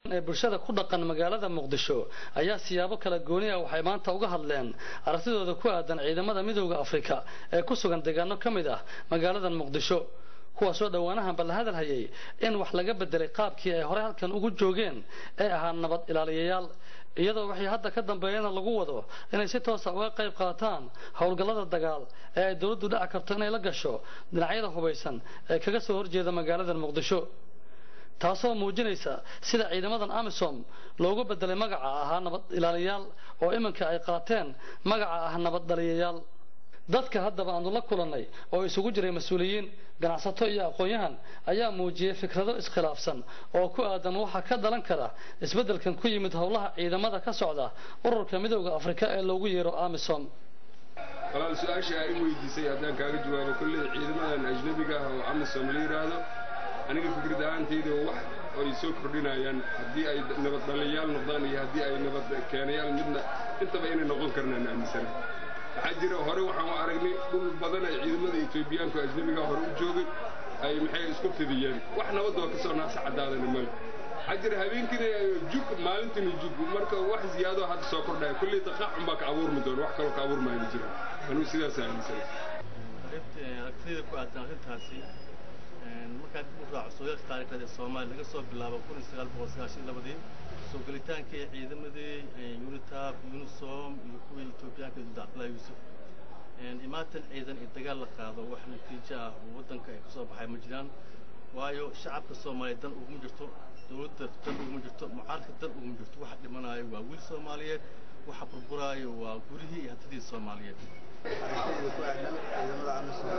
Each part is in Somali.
ee bulshada ku dhaqan magaalada muqdisho ayaa siyaabo kala gooni ah waxay maanta uga hadleen aragtidooda ku aadan ciidamada midooda afrika ee ku sugan deegaano ka mid ah magaaladan muqdisho kuwaasoo dhowaanahanba la hadalhayay in wax laga bedelay qaabkii ay horey halkan ugu joogeen ee ahaa nabad ilaaliyayaal iyadoo waxay hadda ka dambeeyana lagu wado inay si toosa uga qayb qaataan howlgallada dagaal ee ay dowladdu dhaci karto inay la gasho dhinacyada hubaysan ee kaga soo horjeeda magaaladan muqdisho taasoo muujinaysa sida ciidamadan amisom loogu bedelay magaca ahaa nabad ilaaliyayaal oo iminka ay qaateen magaca ah nabad dhaliyayaal dadka haddaba aanu la kulannay oo isugu jiray mas-uuliyiin ganacsato iyo aqoon-yahan ayaa muujiyey fikrado iskhilaafsan oo ku aadan waxa ka dhalan kara isbeddelkan ku yimid howlaha ciidamada ka socda ururka midooda afrika ee loogu yeero amisom walaal su-aasha ay i weydiisay haddaan kaaga jawaabo kolley ciidamadan ajnabiga ah oo amisom la yidhaahdo aniga fikrad ahaantayda wax ay soo kordhinayaan haddii ay nabad dhaliyayaal noqdaan iyo haddii ay nabad keenayaal midna intaba inay noqon karnaan aaminsana waxaa jira hore waxaan u aragnay dhul badan ay ciidamada etoobiyaanku ajnabiga hore u joogay ay maxay isku fidiyeen wax nabad waa kasoo naasa caddaadana male waxaa jira habeenkiina jug maalintiina jug marka wax ziyaado hadda soo kordhaya kulley daqaacun baa ka abuurmi doona wax kaloo ka abuurmaya ma jira anuu sidaas aaminsana aragtida ku aadan arrintaasi markaad u raaco sooyaalka taariikhda ee soomaaliya laga soo bilaabo kun iyo sagaal boqol sagaashan iyo labadii soo gelitaankii ciidamadii unitab unisom iyo kuwii etoobiyaanka dulda cabdullahi yuusuf imaatan ciidan iyo dagaal la qaado wax natiijo ah oo waddanka ay kasoo baxay ma jiraan waayo shacabka soomaaliya dan uguma jirto dowladda dan uguma jirto mucaaradka dan uguma jirto waxa dhimanaayo waa wiil soomaaliyeed waxa burburaayo waa gurihii iyo hantidii soomaaliyeed aragtayda ku aadan ciidamada amisom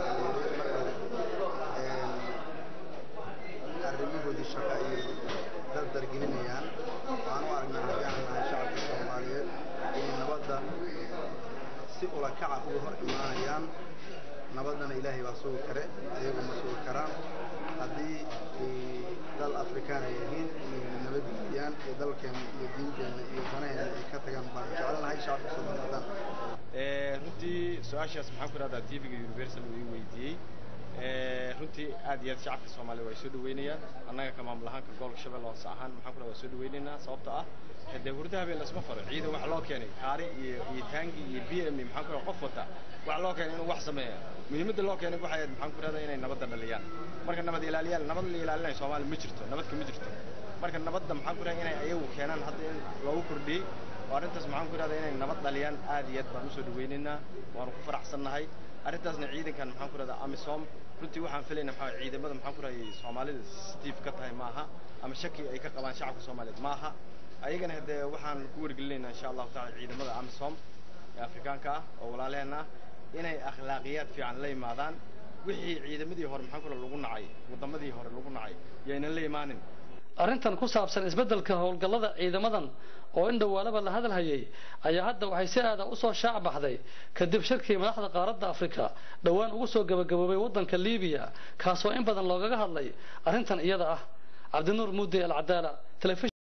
arrimahoodii shaqo ayay dardargelinayaan waxaan u aragnaa haddii aan nahay shacabka soomaaliyeed inay nabadda si ula kaca uga hor imaanayaan nabaddana ilaahay baa sugi kare ayagu ma sugi karaan haddii dal afrikaan ay yihiin inayna nabadgeliyaan ee dalkeena iyo diinteenna iyo danaheena ay ka tagaan baan jecelnahay shacabka soomaaliyeedaan runtii su-aashaas maxaan ku idhahdaa tvga universal uu ii weydiiyey runtii aad iyo aad shacabka soomaaliya waa soo dhaweynayaan annaga ka maamul ahaanka gobolka shabeelle hoose ahaan maxaan ku waa soo dhaweynaynaa sababta ah dee hurda habeen lasma faro ciidan wax loo keenay kaari iyo iyo taangi iyo b m maxaan ku qof wata wax loo keenay inuu wax sameeya muhiimadda loo keenay waxay ahayd maxaan ku idhahdaa inay nabadda dhaliyaan marka nabad ilaaliyaan nabad la ilaalinayo soomaaliya ma jirto nabadka ma jirto marka nabadda maxaan ku idhahdaa inay ayagu keenaan hadda in loogu kordhiyey oo arrintaas maxaan ku idhahdaa inay nabad dhaliyaan aad iyo aad baan usoo dhaweynaynaa waanu ku faraxsannahay arrintaasna ciidankan maxaan ku idhahdaa amisom runtii waxaan filaynaa maxaa ciidamada maxaan ku idhahdaa soomaalida stiif ka tahay maaha ama shaki ay ka qabaan shacabka soomaaliyeed maaha ayagana haddee waxaan ku wargelinaynaa insha allahu taala ciidamada amisom ee afrikaanka ah oo walaalaheen ah inay akhlaaqiyaad fiican la yimaadaan wixii ciidamadii hore maxaan ku idhahdaa lagu nacay waddamadii hore lagu nacay yaynan la imaanin arrintan ku saabsan isbeddelka howlgallada ciidamadan oo in dhowaalaba la hadal hayay ayaa hadda waxay si aada usoo shaac baxday kadib shirkii madaxda qaaradda afrika dhowaan ugu soo gabagaboobay waddanka liibiya kaasoo in badan loogaga hadlay arrintan iyada ah cabdinuur muudey alcadaala